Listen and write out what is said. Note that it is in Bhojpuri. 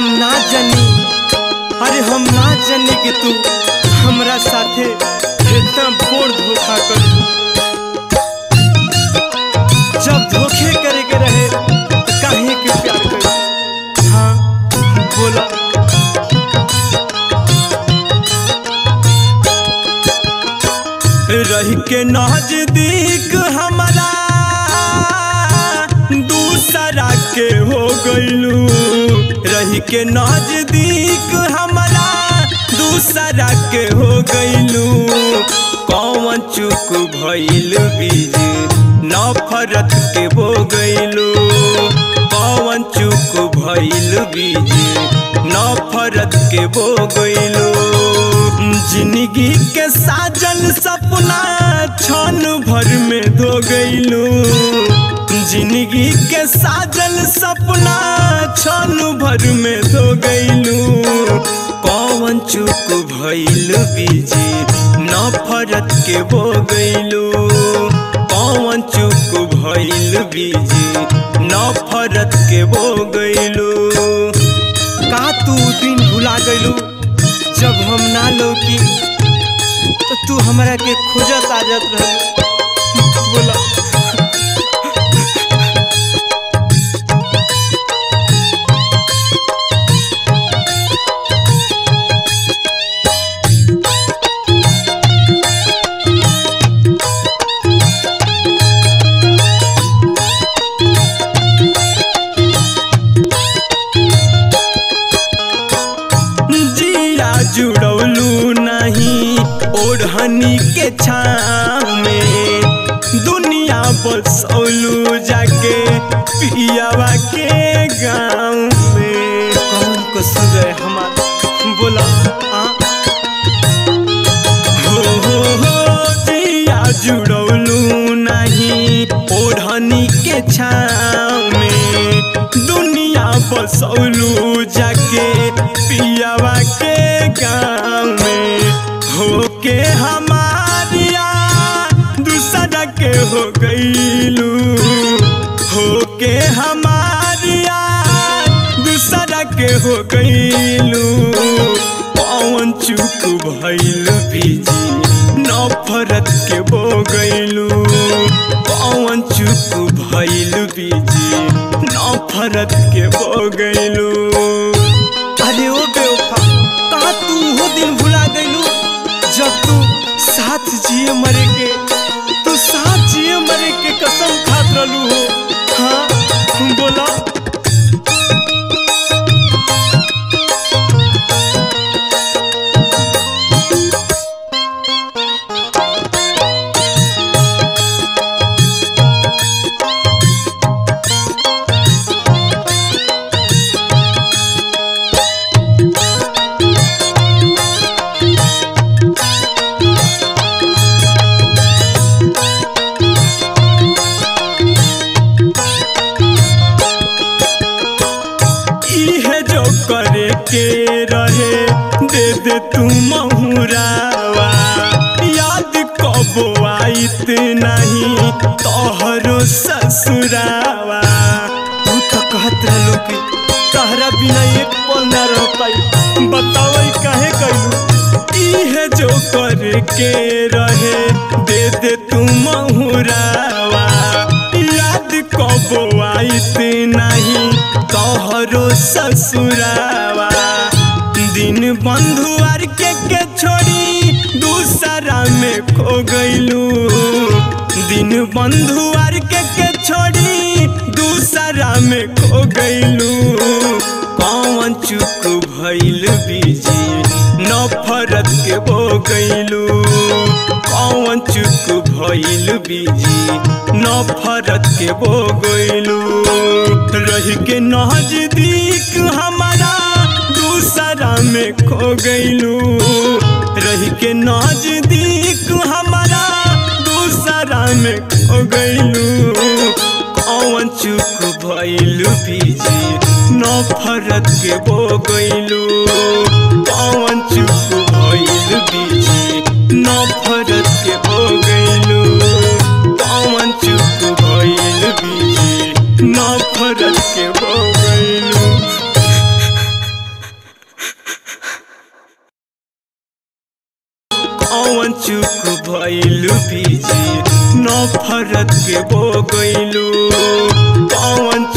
हम ना जानी अरे हम ना जानी कि तू हमरा साथे इतना बोर धोखा कर जब धोखे करे के रहे तो काहे के प्यार कर हाँ बोला रह के नजदीक हमारा दूसरा के हो गइलू रह के नजदीक हमारा दूसरा के हो गइलू कौन चुक भइल बीज नफरत के हो गइलू कौन चुक भइल बीज नफरत के हो गइलू जिंदगी के साजन सपना क्षण भर में धो गइलू जिंदगी के साजन सपना क्षण भर में धो गइलू कौन चुक भइल बीजी नफरत के बो गइलू कौन चुक भइल बीजी नफरत के बो गइलू का तू दिन भुला गइलू जब हम ना लौकी तो तू हमरा के खोजत आ जात रह बोला जिया जुड़ौलू नहीं ओढ़नी के छाव में दुनिया बसौलू जाके पियावा के गाँव में कौन को सुर हमारा बोला हाँ हो हो हो जिया जुड़ौलू नहीं ओढ़नी के छाव में दुनिया बसौलू जाके पियावा के गाँव में होके हमारिया दूसरा के हो गईलू होके हमारिया दूसरा के हो गईलू पवन चुक भइल बीजी नफरत के बो गईलू पवन चुक भइल बीजी नफरत के बो गईलू अरे ओ बेवफा कहा तू हो दिन भुला गईलू जब तू साथ जिए मरे के तू साथ जिए मरे के कसम खात रहलू हो हाँ बोला इहे जो करे के रहे दे दे तू महुरावा याद कबो आइत नहीं तोहरो ससुरावा तू तो कहत रहलो कि तहरा बिना एक पल ना रह पाई बताओ काहे कइलू इहे जो करे के रहे दे दे तू महुरावा याद कबो आइत नहीं तोहरो ससुरावा दिन बंधुआर के के छोड़ी दूसरा में खो गइलू दिन बंधुआर के के छोड़ी दूसरा में खो गइलू कौन चुक भइल बीजी नफरत के बो गइलू कौन चुक भइल बीजी नफरत के बो गइलू रह के नजदीक हमारा दूसरा में खो गइलू रह के नजदीक हमारा दूसरा में खो गइलू कौन चुक भइलू बीजी नफरत के बो गइलू कौन चुक भइलू बीजी नफरत के बो गइलू कौन चुक भइलू बीजी नफरत के बो गइलू कौन चुक भइलू बीजी नफरत के बो गइलू कौन